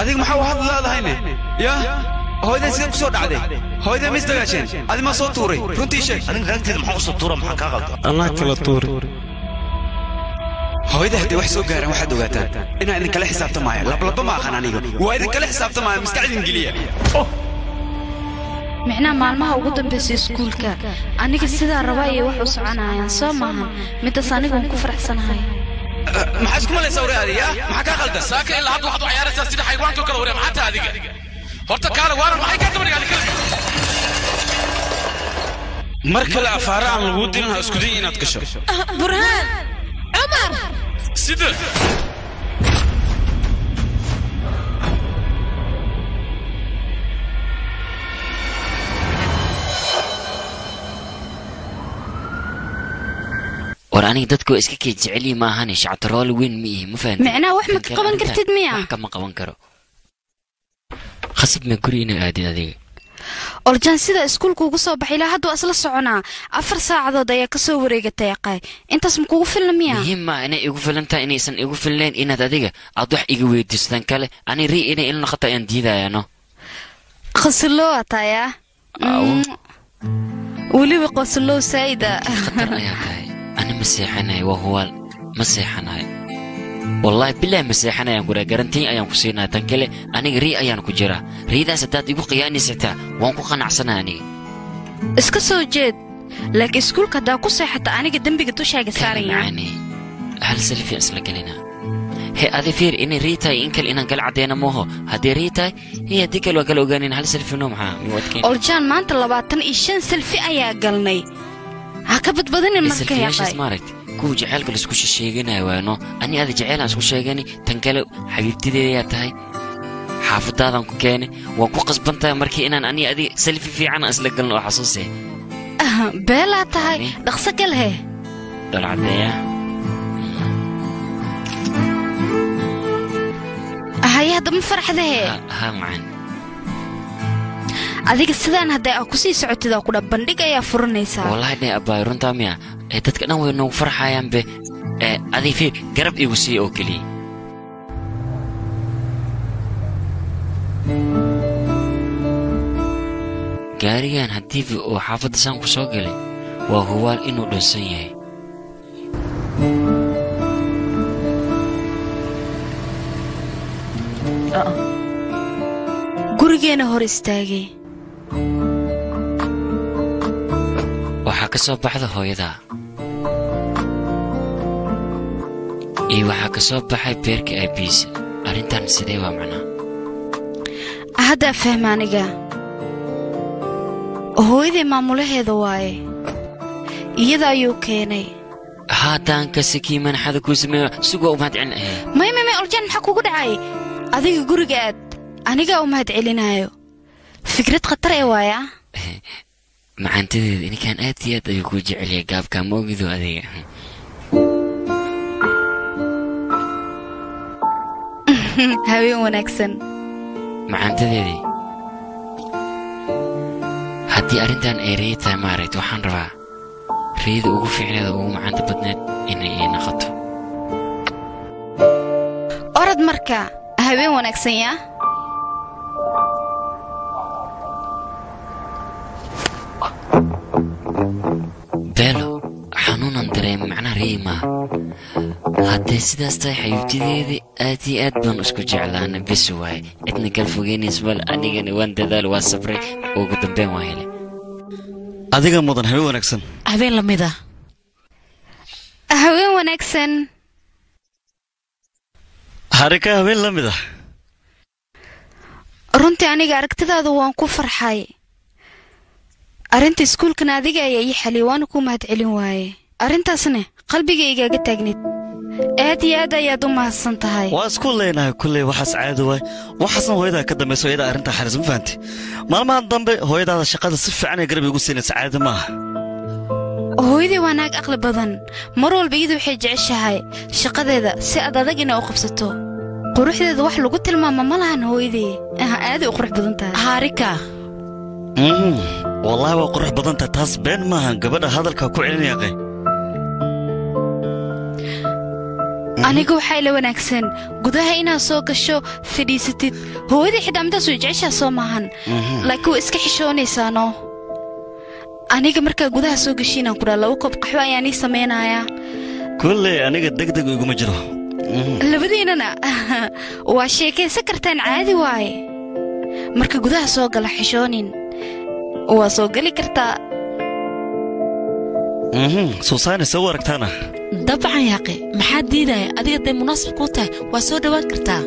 adiga maxaa u hadli leedahayne ya hooyaday sidee ku soo dhacday hooyaday ma isdagaasheen adi maa soo tuuray runtii sheeg aniga raagteeda maxaa usoo tuura maxaa kaa qalda allah kala tuuri hooyada hadday wax soo gaaraan waxaad ogaataan inaan idinkala xisaabtamaayo lablaba ma aqan aniga waa idinkala xisaabtamaayo maskaxdin geliya micnaha maalmaha ugu dambaysa iskuulka aniga sidaa raba ayay wax u soconayaan soo maahan midaas anigun ku faraxsanahay maxaa isku malaysaa wari adiga maxaa kaa qaldan saaka ilaa hadda waxaad u ciyaaraysaa sida xayawaanka kale waree maxaa tahay adiga horta kaale waaran maxay kaa daba dhigaaday kale mar kale afaara aan laguu dirin ha isku day inaad gasho burhaan cumar sida war aniga dadku iska kee jeceliyi ma ahane shactaroole weyn ma ihi ma fahanti micnaha wax ma ka qaban kartid miya wax kama qaban karo khasab ma guri inaa aadid adiga orjaan sida iskuulka ugu soo baxay ilaa hadda waa isla soconaa afar saacadood ayaa kasoo wareegatay aqaay intaas ma kugu filna miya muhiim ma inay igu filan tahay inaysan igu filnayn inaad adiga aad wax iga weydiistan kale ani rii inay il noqoto ayaan diidayaano qosulow ataya Aw. weliba qosulow saa'ida khatar ayaa tahay ani ma seexanayo waa huwaal ma seexanayo wallaahi bilaahi ma seexanayaan guraa garantiin ayaan ku siinaya tan kale aniga rii ayaan ku jiraa riidaas haddaad igu qiyaanaysataa waan ku qanacsanaha aniga iska soo jeed laakiin iskuulka haddaa ku seexata aniga dembiga dushaaga saaran yahay macaani hal selfi isla gelina he adi fiir inay rii tahay in kale inaan kala caddeena mooho haddii rii tahay iyo haddii kale waa kala ogaanin hal selfi no maxaa miyu adkeyn orjaan maanta labaatan iyo shan selfi ayaa galnay ha ka badbadinin marka selfiyaashaas yaqay maaragti kuwa jaceylka laisku sheeganaya waano ani ada jeceylaan isku sheegani tan kale xabiibtideedayaa tahay xaafadaadan ku keene waan ku qasban tahay markii inaan ani adi selfi fiican aan isla galno oo xasuuse beelaa tahay dhaqso gal he dhol caddeeya haye hadda ma farxdahe ha macan adiga sidaan hadday aa kusii socotid oo kudha bandhig ayaa furanaysaa wallahi dhe abbaay runtaa miya ee dadka dhan way noogu farxayaan be ee adi fiir garab igu sii oo keliya gaarigan haddiiba uu xaafadda saan ku soo galay waa huwaal inuu dhunsan yahay gurigeena hor istaagay waxaa ka soo baxda hooyadaa iyo waxaa ka soo baxay beerka aabiisa arrintan sidee waa macnaa haddaa fahma aniga hooyaday maamulaheeda waaye iyada ayuu keenay haddaan ka sakii manaxada kuu sameeyo sugoo u mahad celin ahe may may may orjaan maxaa kugu dhacay adiga guriga aad anigaa u mahad celinaayo fikrad khatar ee waaya macaantadeeda ninkan aad iyo aad ayuu kuu jecelyahay gaabkaa ma ogido adiga haween wanaagsan macaantadeedii haddii arrintan ay rey tahay maaragt waxaan rabaa reyda ugu fiicneeda ugu macaanta badneed inay ii noqoto orod marka haween wanaagsan yaa beelo xanuunan dareema macnaha reey maaha haddee sidaas tahay xabiibtideedii aad iyo aad baan isku jeclaana bes waaye cidna kala fogeynaysa mal anigana waan dadaal waan sabray ugu dambeyn waa hele adiga mudan habeen wanaagsan habeen lamid ah haween wanaagsan harika habeen la mid ah runtii aniga aragtidaada waan ku farxay arrinta iskuulkana adiga ayaa ii xaliyay waana kuu mahad celin waaye arrintaasna qalbiga igaaga taagnid aad iyo aad ayaad u mahadsan tahay waa isku leenahay kulley waxaas caadi waay waxaasna hooyadaa ka dambayso iyada arrintaa xaris ma fahanti maalmahan dambe hooyadaada shaqada si fiican ay garab igu siinaysa caadi maaha hooyadii waa naag aqli badan mar walba iyadu waxay jeceshahay shaqadeeda si aad adag inay u qabsato quruxdeeda wax lagu tilmaama ma lahan hooyadii aha aaday u qurux badan tahay haarika Mm, wallaahi waa qurux badan tahay taas been maaha gabadha hadalkaa ku celinayaqay aniga waxaa ila wanaagsan gudaha inaad soo gasho fadhiisatid hooyadii xitaa midaas way jeceshaa soo maahan laakiin waa iska xishoonaysaano aniga markaa gudaha soo gashiinaan ku dhaa laba koob qaxwo ayaan ii samaynayaa kulley aniga degdeg iguma jiro labadiinana waa sheekaysan kartaan caadi waaye marka gudaha soo gala xishoonin waa soo geli kartaa suusaani soo aragtaana dabcan yaaqe maxaa diidaya adiga dee munaasib kuu tahay waa soo dhowaan kartaa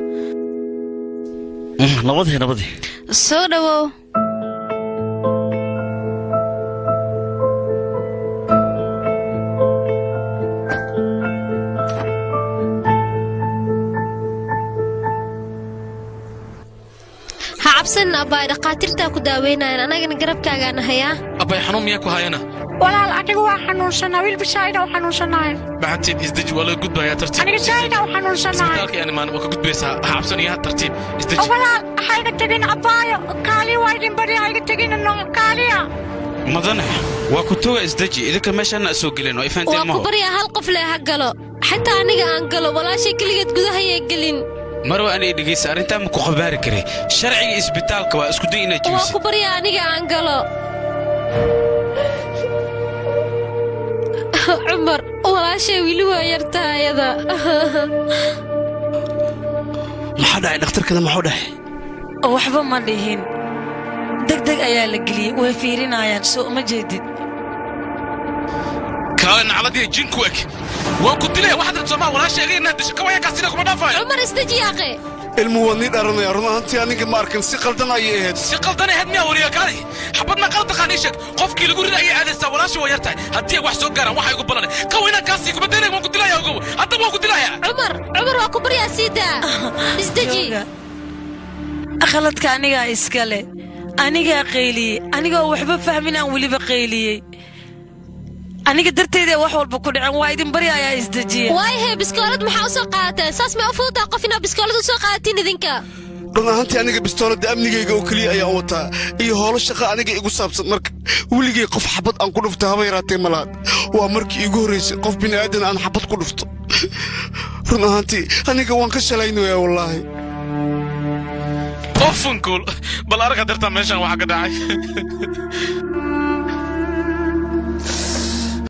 nabadii nabadii soo dhowow ha cabsanin abbaay dhakhaatiirtaa ku daaweynayaan annagana garabkaagaana hayaa abbay xanuun miyaa ku hayana walaal anigu waa xanuunsanaa wiilba saa'ida u xanuunsanahay maxantiin isdeji waa laga gudbayaa tartiib aniga saa'ida u xanuunsanahay isbitaalka yani maan waa ka gudbaysaa ha cabsanaya tartiib isdeji walaal hayga tegin abbaayo kaaliya waa idin bari hayga tegin no kaaliya madane waa ku toga isdeji idinka meeshaana soo gelin oo waa ifaanteen ku maho baryaa hal qof leh ha galo xataa aniga aan galo walaashay keligeed gudahayay gelin marwa anay dhegaysa arrintaa ma ku qabaari kare sharciga isbitaalka waa isku day inaad waa jebisid ku baryaa aniga aan galo cumar walaashay weli waa yartaa ayada maxaa dhacay dhakhtarkana maxuu dhahay waxba ma dhihin degdeg ayaa la geliyey way fiirinayaan soo uma jeedid kaale nacladiya jinku eg waan ku dilaya waxaad rabto maa walaasheega inaad disho kawayankaasina kuma dhaafayo cumar isdeji yaaqe ilmu waa nii dharanaya run ahaantii aniga ma arkan si qaldan ayay ahayd si qaldan ahayd miyaa wariya kaale xabad ma qalad taqaan ii sheeg qofkii lagu rid ayay aadaysaa walaasha waa yartahay haddii ay wax soo gaaraan waxa igu ballanay kawaynankaasii kuma daynaya waan ku dilaya ogow haddaba waan ku dilaya cumar cumar waa ku baryaa sii daa isdeji Jooga. khaladka anigaa iskale anigaa qayliyey anigoo waxba fahmin aan weliba qayliyey aniga darteeda wax walba ku dhacen waa idin bari ayaa isdejiya waayahe biskoolad maxaa u soo qaadateen saas may u fududaa qof inaa biskoolad u soo qaadatiin idinka run ahaantii aniga bistooladda amnigayga oo keliya ayaan wataa iyo howlo shaqa aniga igu saabsan marka weligay qof xabad aan ku dhufto haba yaraatee malaad waa markii iigu horraysay qof bini'aadan aan xabad ku dhufto run ahaantii aniga waan ka shalaynayaa wallaahi ofunkuul bal arag hadeertaa meeshaan waxa ka dhacay